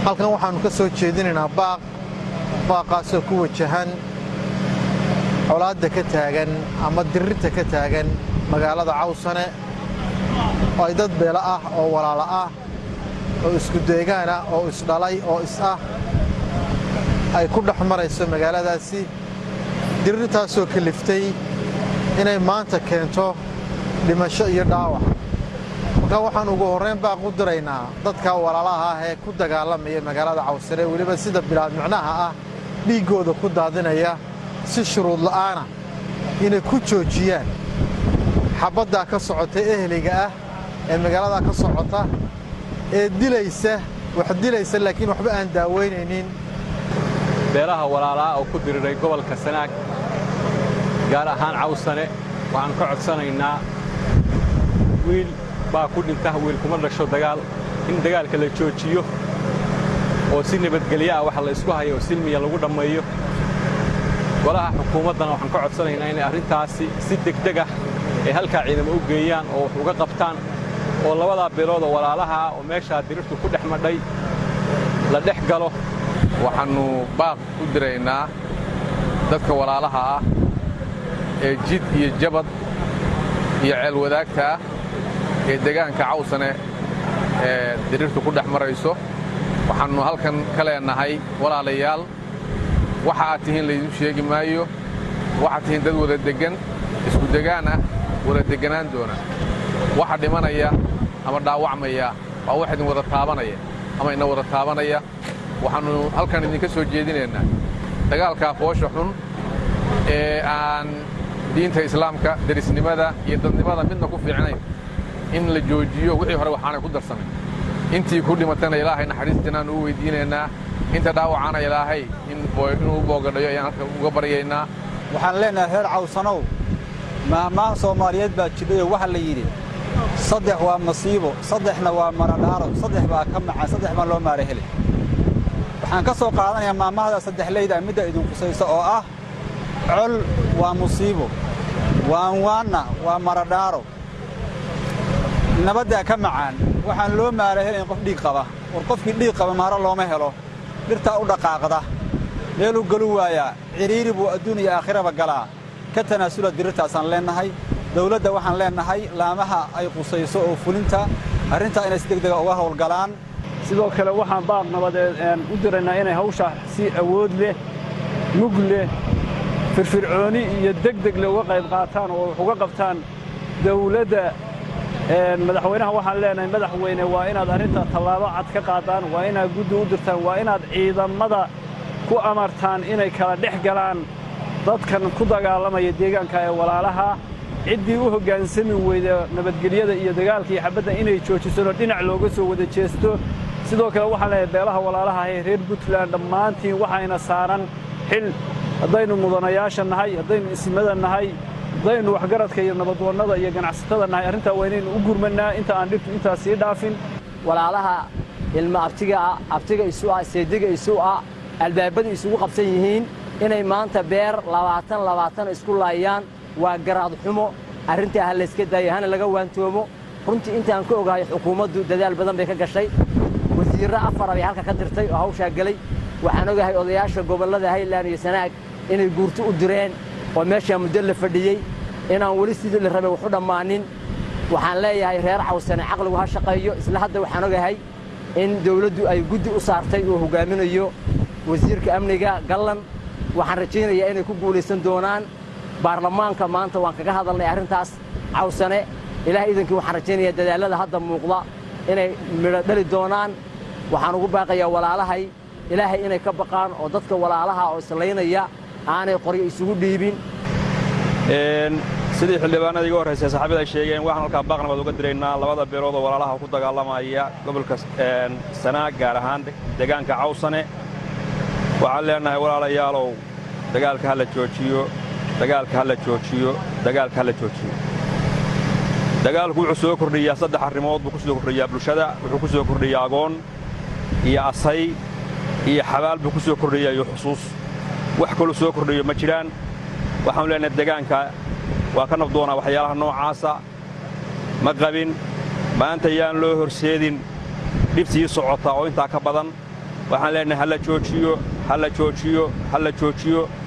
halkan waxaannu ka soo jeedinaynaa baaq baaqaasoo ku wajahan colaadda ka taagan ama dirirta ka taagan magaalada cawsane oo ay dad beelo ah oo walaalo ah oo isku deegaan ah oo isdhalay oo is ah ay ku dhex marayso magaaladaasi dirirtaasoo kaliftay inay maanta keento dhimasho iyo dhaawac markaa waxaan ugu horrayn baaq u diraynaa dadka walaalaha ah ee ku dagaalamaya magaalada cawsane weliba sida bilaad micnaha ah dhiiggooda ku daadinaya si shuruud la'aana inay ku joojiyaan xabaddaa ka socota eheliga ah ee magaaladaa ka socota ee dilaysa wax dilaysa laakiin waxba aan daawaynaynin beelaha walaalaha oo ku diriray gobolka sanaag gaar ahaan cawsane waxaan ka codsanaynaa wiil baa ku dhinta wiil kuma dhasho dagaal in dagaalka la joojiyo oo si nabadgelyo ah waxa la isku hayo oo silmiya lagu dhammeeyo golaha xukuumaddana waxaan ka codsanaynaa inay arrintaasi si degdeg ah ay halkaa ciidamo u geeyaan oo wax uga qabtaan oo labadaa beelood oo walaalaha ah oo meeshaa dirirtu ku dhex madhay la dhex galo waxaannu baaq u diraynaa dadka walaalaha ah ee jid iyo jabad iyo ceel wadaagta ah ee degaanka cawsane ee dirirtu ku dhex marayso waxaannu halkan ka leennahay walaalayaal waxa aad tihiin laydiin sheegi maayo waxaad tihiin dad wada deggan isku degaan ah wada degganaan doona waxa dhimanaya ama dhaawacmaya waa wax idin wada taabanaya ama ina wada taabanaya waxaannu halkan idinka soo jeedinaynaa dagaalkaa foosha xun ee aan diinta islaamka derisnimada iyo dadnimada midna ku fiicnayn in la joojiyo wixii hore waxaanay ku darsamay intii ku dhimatana ilaahay naxariistiinaan u weyddiinaynaa inta dhaawacana ilaahay inuu u boogadhayo ayaan halka uga baryaynaa waxaan leennahay reer cawsanow maahmaah soomaaliyeed baa jidhayoo waxa la yidhi saddex waa masiibo saddexna waa maradhaaro saddex baa ka macaan saddex baan loo maara heli waxaan ka soo qaadanayaa maamahda saddexlayda midda idin qusaysa oo ah col waa musiibo waanwaanna waa maradhaaro nabaddaa ka macaan waxaan loo maara helayn qof dhiig qaba war qofkii dhiig qaba maaro looma helo dhirtaa u dhaqaaqda meeluu galu waayaa cidhiiri buu adduun iyo aakhiraba galaa ka tanaasula dirirtaasaan leennahay dawladda waxaan leennahay laamaha ay qusayso oo fulinta arrintaa inay si degdega uga hawlgalaan sidoo kale waxaan baaq nabadeed u diraynaa inay hawshaa si awood leh mug leh firfircooni iyo degdeg leh uga qayb qaataan oo wax uga qabtaan dawladda madaxweynaha waxaan leenahay madaxweyne waa inaad arrinta tallaabo cad ka qaadaan waa inaad guddi u dirtaan waa inaad ciidamada ku amartaan inay kala dhex galaan dadkan ku dagaalamaya deegaanka ee walaalaha ciddii u hoggaansami weyda nabadgelyada iyo dagaalka iyo xabadda inay joojisano dhinac looga soo wada jeesto sidoo kale waxaan leeyahay beelaha walaalaha ee reer puntland dhammaantiin waxayna saaran xil haddaynu mudanayaasha nahay haddaynu ismada nahay haddaynu waxgaradka iyo nabadwannada iyo ganacsatada nahay arrintaa waa inaynu u gurmannaa inta aan dhibtu intaas sii dhaafin walaalaha ilma abtiga ah abtiga isu ah seediga isu ah albaabada isugu qabsan yihiin inay maanta beer labaatan labaatan isku laayaan waa garaad xumo arrintaa ha layska daayo hana laga waantoomo runtii intaan ka ogahay xukuumaddu dadaal badan bay ka gashay wasiirro afara bay halka ka dirtay oo hawshaa gelay waxaan ogahay odayaasha gobollada hayland iyo sanaag inay guurto u direen oo meeshaa muddo la fadhiyey inaan weli sidii la rabay waxu dhammaanin waxaan leeyahay reer cawsane caqligu ha shaqeeyo isla hadda waxaan ogahay in dawladdu ay guddi u saartay uu hoggaaminayo wasiirka amniga gallan waxaan rajaynayaa inay ku guulaysan doonaan baarlamaanka maanta waan kaga hadalnay arrintaas cawsane ilaah idankii waxaan rajaynayaa dadaallada hadda muuqda inay midho dhali doonaan waxaan ugu baaqayaa walaalahay ilaahay inay ka baqaan oo dadka walaalaha oo islaynaya aanay qoryo isugu dhiibin sidii xildhibaanada iga horraysay saxaabada ay sheegeen waxaan halkaa baaq nabad uga diraynaa labada beelood oo walaalaha ku dagaalamaya gobolka sanaag gaar ahaan deegaanka cawsane waxaan leennahay walaalayaalow dagaalka ha la joojiyo dagaalka ha la joojiyo dagaalka ha la joojiyo dagaalku wuxuu soo kordhiyaa saddex arrimood buu ku soo kordhiyaa bulshada wuxuu ku soo kordhiyaa agoon iyo asay iyo xabaal buu ku soo kordhiyaa iyo xusuus wax kaluu soo kordhiyo ma jiraan waxaanu leenahay degaanka waa ka nabdoonaa waxyaalaha noocaasa ma qabin maanta yaan loo horseedin dhibtii socota oo intaa ka badan waxaan leenahay ha la joojiyo ha la joojiyo ha la joojiyo